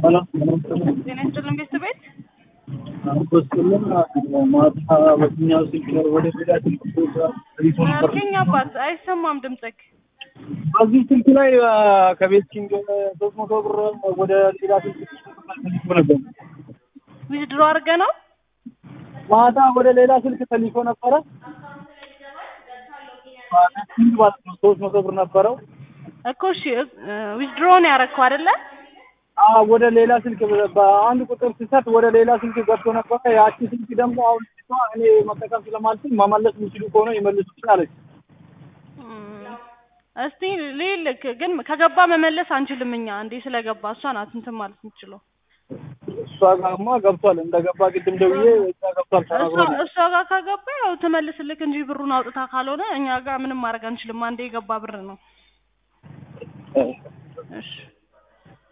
ጤና ይስጥልን ቤተሰቤት አንበስልን ማታ በኛው ስልክ ወደ ሌላ ስልክ ሪፎን አልከኝ አባት አይሰማም ድምፅክ በዚህ ስልክ ላይ ከቤት ኪንግ ሶስት መቶ ብር ወደ ሌላ ስልክ ተልኮ ነበር። ዊዝድሮ አድርገ ነው ማታ ወደ ሌላ ስልክ ተልኮ ነበረ። ቤት ኪንግ ማለት ነው ሶስት መቶ ብር ነበረው። እኮ እሺ ዊዝድሮ ነው ያደረግከው አይደለ አዎ ወደ ሌላ ስልክ በአንድ ቁጥር ስሰጥ ወደ ሌላ ስልክ ገብቶ ነበረ። ያቺ ስልክ ደግሞ አሁን ልጅቷ እኔ መጠቀም ስለማልችል መመለስ የሚችሉ ከሆነ ይመልሱ አለች። እስቲ ልልክ ግን ከገባ መመለስ አንችልም እኛ እንዴ ስለገባ እሷ ናት እንትን ማለት የምትችለው እሷ ጋርማ ገብቷል። እንደገባ ቅድም ደውዬ እዛ ገብቷል እሷ ተናግሮኛል። እሷ ጋር ከገባ ያው ትመልስልክ እንጂ ብሩን አውጥታ ካልሆነ እኛ ጋር ምንም ማድረግ አንችልም። አንዴ የገባ ብር ነው። እሺ